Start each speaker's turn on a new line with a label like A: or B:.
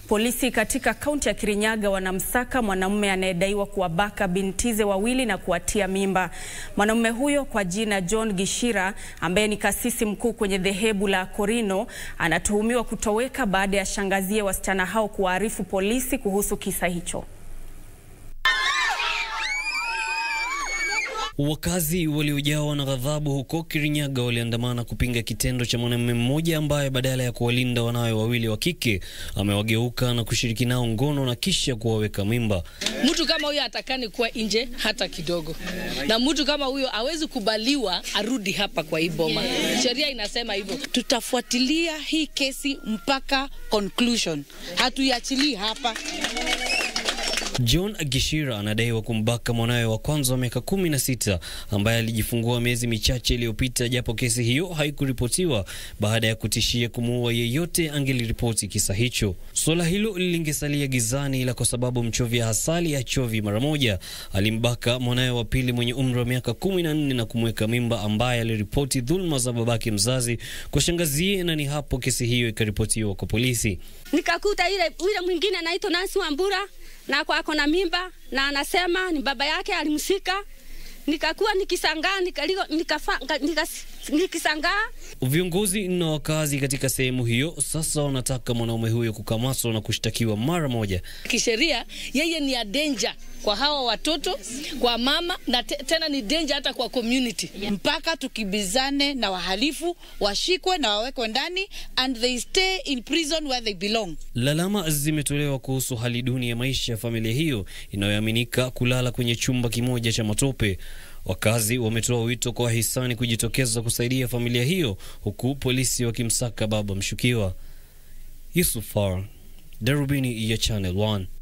A: Polisi katika kaunti ya Kirinyaga wanamsaka mwanamume anayedaiwa kuwabaka bintize wawili na kuwatia mimba. Mwanamume huyo kwa jina John Gishira ambaye ni kasisi mkuu kwenye dhehebu la Korino anatuhumiwa kutoweka baada ya shangazie wasichana hao kuwaarifu polisi kuhusu kisa hicho.
B: Wakazi waliojawa na ghadhabu huko Kirinyaga waliandamana kupinga kitendo cha mwanamume mmoja ambaye badala ya kuwalinda wanawe wawili wa kike amewageuka na kushiriki nao ngono na kisha kuwaweka mimba.
C: Mtu kama huyo atakani kuwa nje hata kidogo, na mtu kama huyo hawezi kubaliwa arudi hapa kwa hii boma. Sheria inasema hivyo.
D: Tutafuatilia hii kesi mpaka conclusion, hatuiachilii hapa.
B: John Gishira anadaiwa kumbaka mwanawe wa kwanza wa miaka kumi na sita ambaye alijifungua miezi michache iliyopita, japo kesi hiyo haikuripotiwa baada ya kutishia kumuua yeyote angeliripoti kisa hicho. Suala hilo lingesalia gizani, ila kwa sababu mchovya asali hachovi mara moja, alimbaka mwanawe wa pili mwenye umri wa miaka kumi na nne na kumweka mimba, ambaye aliripoti dhuluma za babake mzazi kwa shangazie, na ni hapo kesi hiyo ikaripotiwa kwa polisi.
E: Nikakuta ile yule mwingine anaitwa Nancy Wambura na kwa ako na mimba na anasema ni baba yake alimsika. Nikakuwa nikisangaa nikaliko nikafa nikas, nikisangaa.
B: Viongozi na wakazi katika sehemu hiyo sasa wanataka mwanaume huyo kukamatwa na kushtakiwa mara moja.
C: Kisheria yeye ni a danger kwa hawa watoto, kwa mama na te, tena ni danger hata kwa community.
D: Mpaka tukibizane na wahalifu washikwe na wawekwe ndani and they stay in prison where they belong.
B: Lalama zimetolewa kuhusu hali duni ya maisha ya familia hiyo inayoaminika kulala kwenye chumba kimoja cha matope. Wakazi wametoa wito kwa wahisani kujitokeza kusaidia familia hiyo huku polisi wakimsaka baba mshukiwa. Yusuf Far, Darubini ya Channel 1.